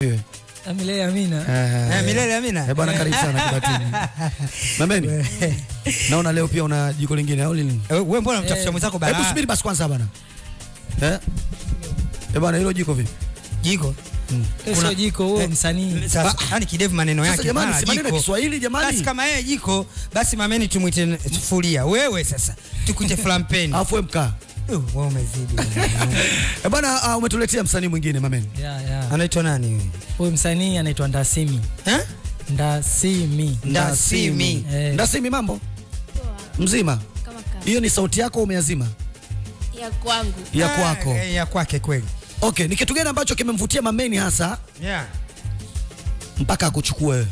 Iwe. Na milele amina. Eh, Eh, milele amina. Eh, bwana karibu sana kibatini. Mameni. Naona leo pia una jiko lingine au lini? Eh, Wewe mbona mtafuta mwenzako Hebu balaa? subiri basi kwanza bana. Eh? Eh bwana hilo jiko vipi? Jiko. Wewe Sio jiko huo Eh, msanii. Sasa yani kidevu maneno Sasa yake. jamani, mara si maneno ya jiko. Kiswahili jamani. Basi kama yeye jiko, basi mameni tumwite sufuria. Wewe sasa tukuite flampeni. Alafu wewe mkaa. Uh, Wewe umezidi. Eh bwana ah, umetuletea msanii mwingine Mameni. Ya ya. Anaitwa nani huyu? Huyu msanii anaitwa Ndasimi. Eh? Ndasimi. Ndasimi. Eh. Ndasimi mambo? Mzima? kama kama Hiyo ni sauti yako umeazima? ya kwangu Ya Ah, kwako. eh, Ya kwake kweli. Okay, ni kitu gani ambacho kimemvutia Mameni hasa Yeah. mpaka akuchukue wewe?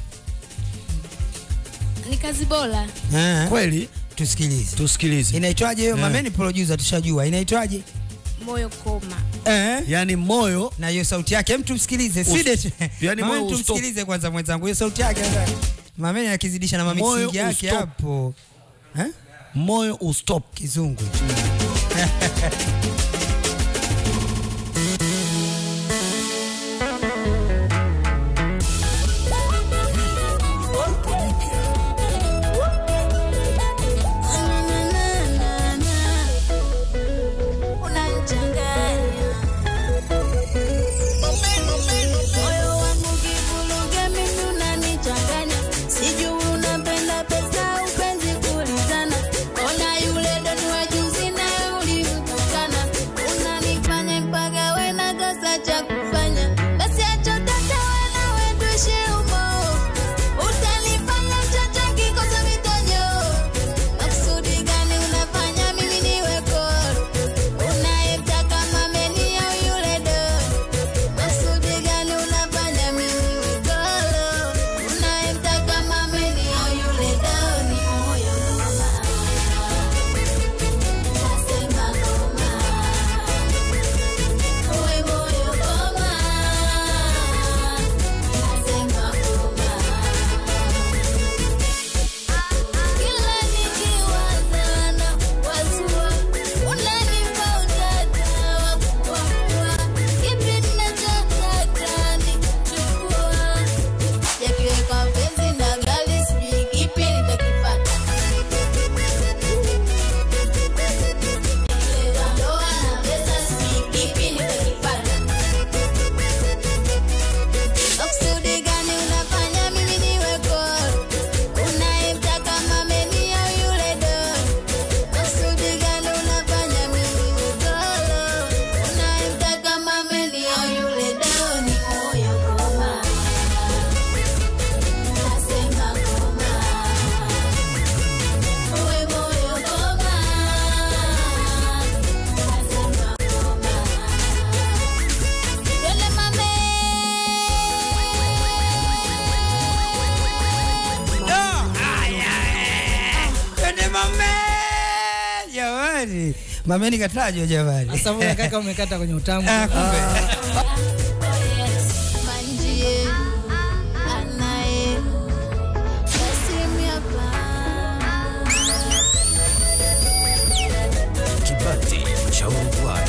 ni kazi bora Eh. Kweli? Tusikilize. Tusikilize. Inaitwaje hiyo? Yeah. Mameni producer tushajua. Inaitwaje? moyo koma Eh? Yaani moyo na hiyo sauti yake hem tumsikilize Us- Side tu- yani Mama, moyo tumsikilize kwanza mwenzangu hiyo sauti yake sasa. mameni akizidisha na Moyo mamixing yake ustop. hapo eh? moyo ustop. kizungu unanichanganya moyo wangu kivuruge mimi unanichanganya sijui unapenda pesa upenzi kulizana ona yule doni wa juzi naye ulimtukana unanifanya mpaka we na kosa cha kufanya basi achotaka we nawe tuishi humo utanifanya chocho kikosa mitonyo makusudi gani unafanya mimi niwe koro unayemtaka mameni au yule doni makusudi gani unafanya mimi niwe koro unayemtaka mameni au yule doni moyo koma nasema koma uwe moyo koma nasema koma kila nikiwaza na wazua unanipa utata wa kukwakua kipi ninachotaka nikichukua yakiweka penzi na gali sijui kipi nitakipata Nikiweka ndoa na pesa sijui kipi nitakipata makusudi gani unafanya mimi niwe koro unayemtaka mameni au yule doni makusudi gani unafanya mimi niwe koro unayemtaka mameni au yule doni moyo koma nasema koma uwe moyo koma nasema koma Yole mame twende mameni jamani mameni katajwa jamani Sasa mbona kaka umekata kwenye utamu? Ah, kumbe. Manjie anaye Yasimyapa Kibati cha Uruguay.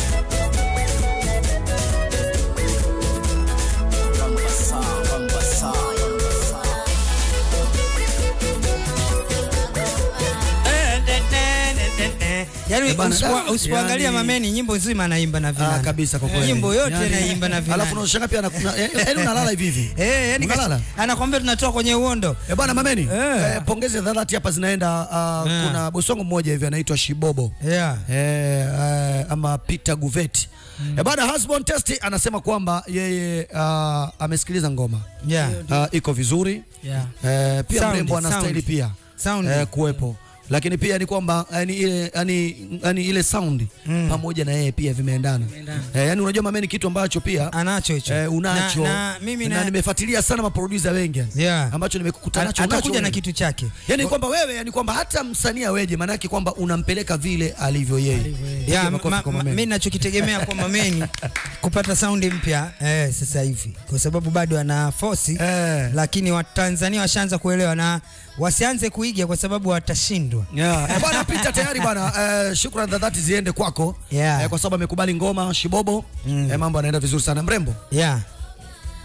Yaani Eh, bana, usipo- da, usipoangalia yani- mameni nyimbo nzima anaimba na Ah, vinanda kabisa kwa kweli. nyimbo yote Yani, anaimba na vinanda Alafu unashangaa pia anakuna yaani unalala hivi hivi. Eh, yani Unalala? kash- anakwambia tunatoa kwenye uondo Eh bwana Mameni, Eh. eh, pongezi za dhati hapa zinaenda uh, Eh. kuna bosi wangu mmoja hivi anaitwa Shibobo. yeah. Eh, eh, ama Peter Guvet. Eh bwana Husband Test anasema kwamba yeye uh, amesikiliza ngoma. Yeah. Uh, iko vizuri. Yeah. Eh, pia Sound, mrembo anastahili sound. pia Sound. eh, kuwepo lakini pia ni kwamba yani ile yani, yani ile sound Mm. pamoja na yeye pia vimeendana eh, yani unajua mameni kitu ambacho pia anacho hicho eh, unacho na, na, mimi na na, nimefuatilia sana maproducer wengi Yeah. ambacho nimekukuta At- nacho atakuja unacho na wewe. kitu chake yani kwamba wewe yani kwamba hata msanii aweje maana yake kwamba unampeleka vile alivyo yeye ya, Piga makofi ma, kwa ma, Mameni. mi nachokitegemea kwa mameni kupata saundi mpya eh, sasa hivi kwa sababu bado ana fosi Eh. lakini watanzania washaanza kuelewa na wasianze kuiga kwa sababu watashindwa Yeah. Eh, bwana Peter tayari bwana eh, shukrani za dhati ziende kwako Yeah. eh, kwa sababu amekubali ngoma Shibobo Mm. eh, mambo yanaenda vizuri sana mrembo yeah.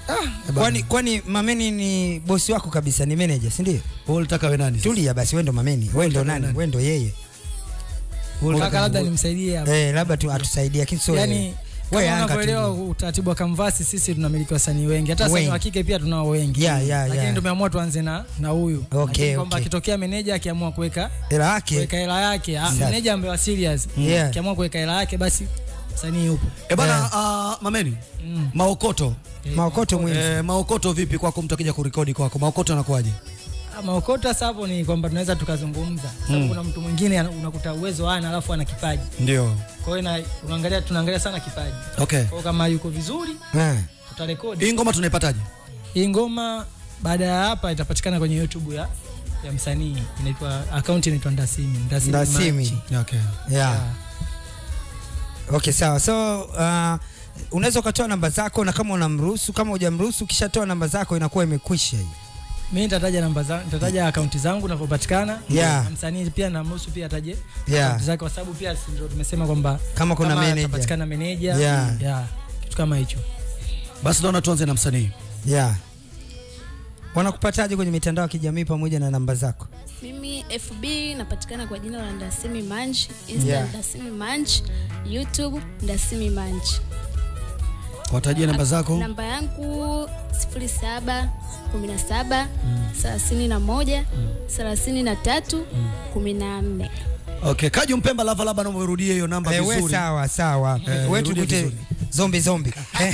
kwani kwani mameni ni bosi wako kabisa ni manager si ndio Wewe ulitaka we nani? tulia basi wewe ndo mameni wewe ndo nani wewe ndo yeye Kaka labda nimsaidie hapo. eh labda tu atusaidie lakini sio Yaani wewe. kama Wewe Yanga unavyoelewa tu. utaratibu wa Kamvasi, sisi tunamiliki wasanii wengi, hata wasanii Wengi. wa kike pia tunao wengi, Yeah, yeah, lakini yeah. tumeamua tuanze na na huyu Okay, Lakini kwamba okay. akitokea meneja akiamua kuweka hela yake kuweka hela yake, ah, meneja ambaye wa serious Yeah. akiamua kuweka hela yake, basi msanii yupo. Eh bana, Yeah. ah, Mameni, Mm. maokoto maokoto mwingi eh, maokoto vipi kwako, mtu akija kurekodi kwako, maokoto anakuwaje? Ah, Maokota sasa hapo ni kwamba tunaweza tukazungumza, sababu kuna mtu mwingine ana- unakuta uwezo ana alafu ana kipaji, Ndio. kwa hiyo na- unaangalia tunaangalia sana kipaji, Okay. kwa hiyo kama yuko vizuri eh tutarekodi Hii ngoma tunaipataje? hii ngoma. Baada ya hapa itapatikana kwenye YouTube ya ya msanii inaitwa account inaitwa Ndasimi Ndasimi, Ndasimi. Manchi. Okay. yeah Ah. Okay, sawa. So uh, unaweza ukatoa namba zako na kama unamruhusu, kama hujamruhusu, ukishatoa namba zako inakuwa imekwisha hii. Mimi nitataja namba zangu, nitataja akaunti zangu ninavyopatikana. Yeah. Na Msanii pia namruhusu pia ataje Yeah. akaunti zake kwa sababu pia si ndio tumesema kwamba Kama kuna manager. atapatikana manager. Yeah. Yeah. Kitu kama hicho. Basi naona tuanze na msanii. Yeah. Wanakupataje kwenye mitandao ya kijamii pamoja na namba zako? Mimi FB napatikana kwa jina la Ndasimi Manch, Insta Yeah. Ndasimi Manch, YouTube Ndasimi Manch. Watajie namba zako. Namba yangu 07 17 31 33 14. Okay, Kaji Mpemba lava labda naomba urudie hiyo namba Eh, we vizuri. sawa sawa. Eh, we rudie tukute vizuri. zombi zombi. Eh.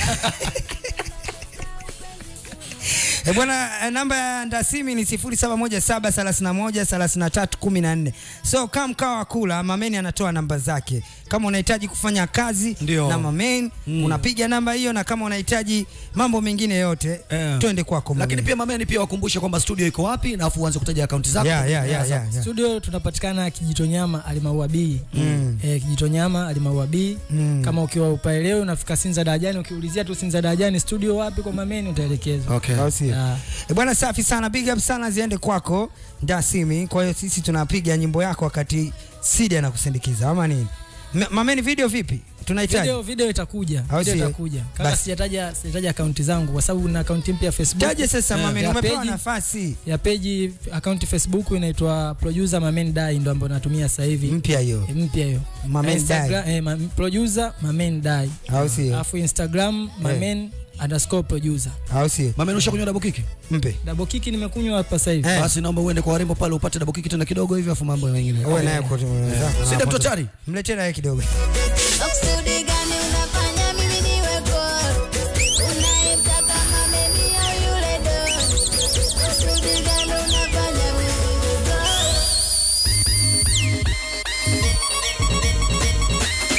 Eh, bwana eh, namba ya Ndasimi ni 0717313314. So kama mkawa wa kula Mameni anatoa namba zake. Kama unahitaji kufanya kazi Ndio. na Mameni unapiga namba hiyo, na kama unahitaji mambo mengine yote Eh. twende kwako Lakini Mameni. pia Mameni pia wakumbushe kwamba studio iko wapi na afu uanze kutaja akaunti zako. yeah, yeah, yeah, yeah, yeah. Studio tunapatikana Kijitonyama Alimaua B. Mm. Eh, Kijitonyama Alimaua B. Mm. Kama ukiwa upaelewe unafika Sinza Darajani ukiulizia tu Sinza Darajani studio wapi kwa Mameni utaelekezwa. Okay. Au sio? Yeah. E bwana, safi sana, big up sana ziende kwako Ndasimi. Kwa hiyo sisi tunapiga nyimbo yako wakati Sidi anakusindikiza ama nini? M- Mameni, video vipi? Tunahitaji Video, video itakuja. Au Video sio? itakuja. Kama Basi. sijataja sijataja akaunti zangu kwa sababu na akaunti mpya Facebook. taje sasa. Eh, Mameni, ya umepewa page- nafasi ya peji akaunti Facebook inaitwa producer Mamen Dai ndo ambayo natumia sasa hivi mpya hiyo, Eh, mpya hiyo Mamen Instagram, eh, ma, producer Mamen Dai au sio? alafu Instagram Mamen underscore producer Au sio? Mameni ushakunywa double kick? Mpe double kick nimekunywa hapa sasa hivi Eh. Basi naomba uende kwa warembo pale upate double kick tena kidogo hivi afu mambo mengine. uwe naye kwa Si Dr. Chari? mletee naye kidogo.